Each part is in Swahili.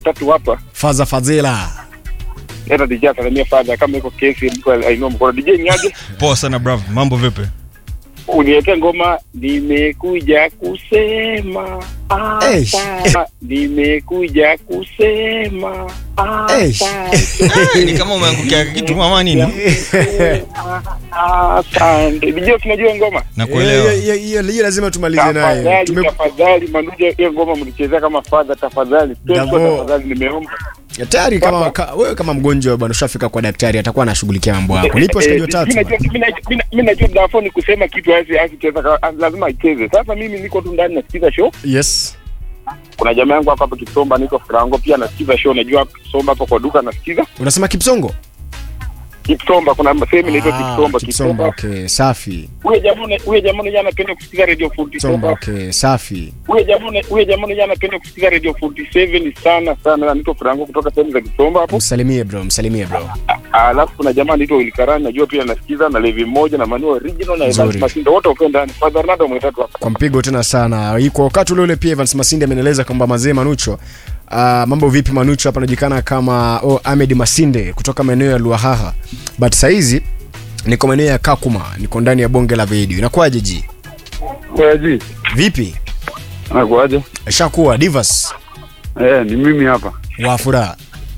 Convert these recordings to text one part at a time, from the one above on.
tatu hapa Faza Fadhila. leta DJ asalimia fadha kama iko kesi mko ainua mkono DJ niaje Poa sana bravo. Mambo vipi? uniweke ngoma nimekuja kusema Eish. asante. nimekuja kusema Eish. asante. Eh, ni kama umeangukia kitu mama nini? asante DJ tunajua ngoma Nakuelewa. Hiyo- hiyo- hiyo hiyo lazima tumalize naye. tafadhali Tume tafadhali manuja hiyo ngoma mlichezea kama fadha tafadhali Davo. Kesho tafadhali nimeomba tayari kama ka, wewe kama mgonjwa bwana ushafika kwa daktari atakuwa anashughulikia mambo yako. Nipo washikaji watatu. Mimi najua- mimi najua- mimi- mimi najua Dafo ni kusema kitu hasi asicheza ka- lazima icheze. Sasa mimi niko tu ndani nasikiza show. Yes. Kuna jamaa yangu hapa hapa Kisomba niko Frango pia nasikiza show. Najua Kisomba hapo kwa duka nasikiza. Unasema Kipsongo? Kisomba kuna sehemu inaitwa Ah, Kisomba. Kipsomba. Kisomba. Okay, safi. Huyo jamaa huyo jamaa yeye anapenda kusikiza Radio 47. Kipsomba. Okay, safi. Huyo jamaa huyo jamaa yeye anapenda kusikiza Radio 47 sana sana. Na niko Frango kutoka sehemu za Kisomba hapo. Msalimie bro, msalimie bro. Ah, Alafu kuna jamaa anaitwa Wilkarani najua pia nasikiza na Levi mmoja na Manu original na Nzuri. Evans Masindo wote wako ndani. Father Ronaldo mwetatu hapa. Kwa mpigo tena sana. Hii Kwa wakati ule ule pia Evans Masinde amenieleza kwamba mazee Manucho Uh, mambo vipi Manucho hapa anajulikana kama oh, Ahmed Masinde kutoka maeneo ya Luahaha. But saizi niko maeneo ya Kakuma, niko ndani ya bonge la video. Inakuwaje ji? Kwaji, Vipi? anakuaje? Ishakuwa Divas Eh, ni mimi hapa. wa furaha.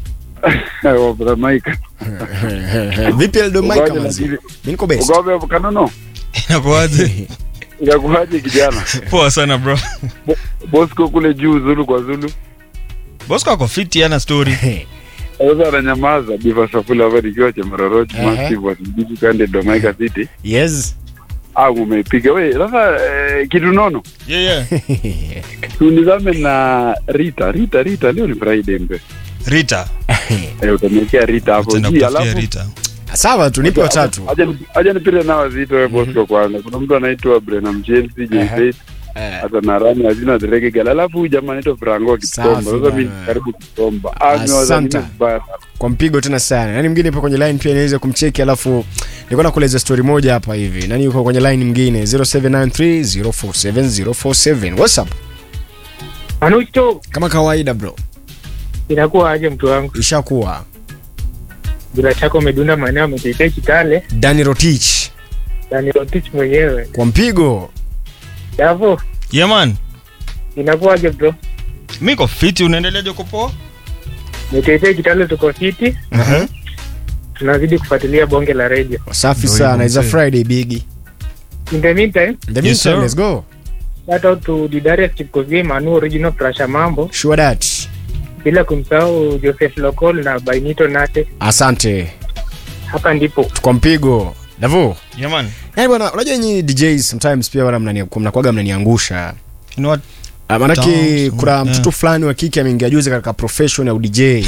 Wabra Mike. Vipi Eldo Mike Ugoje manzi? lakini- Mimi niko best. Ugobe hapo kanono. Inakuaje? Inakuaje kijana? Poa sana bro. Bosco kule juu Zulu kwa Zulu. Bosco ako fiti ana story. Sasa ananyamaza Diva Safula hapa nikiwa Chemaroroch Ehe. Massive wa Sibiti kande Domaika City. Yes. Ah, umepiga wewe. Sasa eh, kitu nono. Yeah yeah. Tunizame na Rita. Rita Rita leo ni Friday mpe. Rita. Eh, utaniwekea Rita hapo. Tenda Ji, kutafutia alafu Rita. Sawa tu nipe watatu. Aja aja nipite nao wazito wewe Bosco kwanza. Kuna mtu anaitwa Brenham James J Eh, hata na rani hazina derege gala alafu huyu jamaa anaitwa Franco Kitomba Safi sasa mimi bana. karibu Kitomba Asante. amewazalimia vibaya sana. kwa mpigo tena sana. Nani mwingine ipo kwenye line pia niweze kumcheki alafu nilikuwa nakueleza story moja hapa hivi. Nani yuko kwenye line mwingine 0793047047. What's up? Manucho, Kama kawaida bro. inakuwa aje mtu wangu? Ishakuwa Bila shaka umedunda maeneo ametetea Kitale Danny Rotich na nilotich mwenyewe. kwa mpigo. Davo, Yeah man. inakuwa aje bro? Mimi niko fiti unaendeleaje uko poa? Metetea Kitale tuko fiti, Mhm. tunazidi kufuatilia bonge la radio. Safi Ndio sana. hivyo It's a mzee. Friday biggie. In the meantime, In the Yes, meantime, sir. let's go. shout out to Didarius Chipkozie, Manu original Prasha Mambo, Sure that. bila kumsahau Joseph Lokol na Bainito Nate. Asante. Hapa ndipo Kwa mpigo. Davo. Yeah man. Yaani bwana, unajua nyinyi DJs sometimes pia wana mnani mnakuwaga mnaniangusha. You know what? Ah, Manake Don't- kuna yeah. mtoto fulani wa kike ameingia juzi katika profession ya udj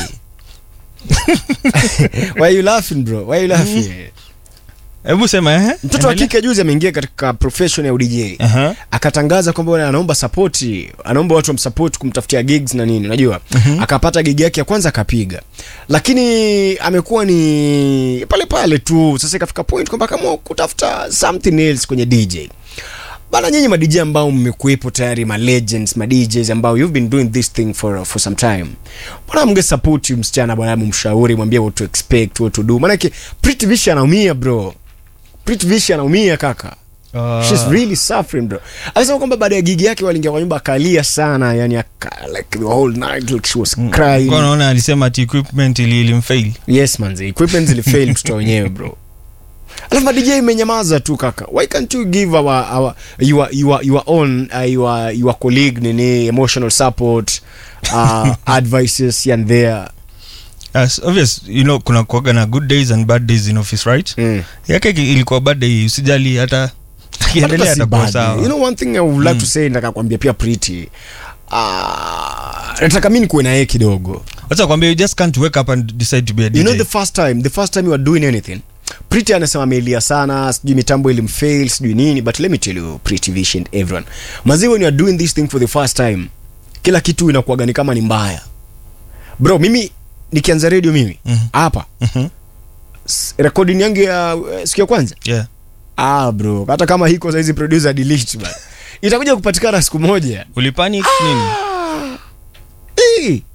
why you laughing bro why you laughing Hebu sema eh? mtoto wa Endelea. kike juzi ameingia katika profession ya udj Aha. akatangaza kwamba bwana anaomba sapoti anaomba watu wamsapoti kumtafutia gigs na nini unajua akapata gig yake ya kwanza akapiga lakini amekuwa ni pale pale tu sasa ikafika point kwamba kama kutafuta something else kwenye dj bana nyinyi madj ambao mmekuwepo tayari ma legends ma DJs ambao you've been doing this thing for, for some time bwana mnge support msichana bwana mumshauri mwambie what to expect what to do maanake Pretty Vishi anaumia bro Pretty Vishi anaumia kaka Uh, She's really suffering bro. Alisema kwamba baada ya gigi yake waliingia kwa nyumba akalia sana, yani aka, like the whole night like she was crying. Kwa naona alisema ati equipment ili ilimfail. Yes man, the equipment zilifail mtoto wenyewe bro. Alafu DJ imenyamaza tu kaka. Why can't you give our our your your your own uh, your your colleague nini emotional support uh, advices here and there. Yes, obvious, you know kuna kuaga na good days and bad days in office right? Mm. Yake iki- ilikuwa bad day usijali hata Hata akiendelea si atakuwa bad. sawa. You know one thing I would like to say nataka kuambia pia Pretty. Uh, nataka mimi nikuwe na yeye kidogo. Wacha kwambia you just can't wake up and decide to be a DJ. you know the first time the first time you are doing anything Pretty anasema amelia sana sijui mitambo ilimfail sijui nini but let me tell you Pretty Vision everyone mazi when you are doing this thing for the first time kila kitu inakuwaga ni kama ni mbaya bro mimi nikianza radio mimi Mhm. hapa Mhm. s- recording yangu ya uh, siku ya kwanza Yeah. ah bro hata kama hiko saizi producer delete bana itakuja kupatikana siku moja Ulipanic nini? Eh,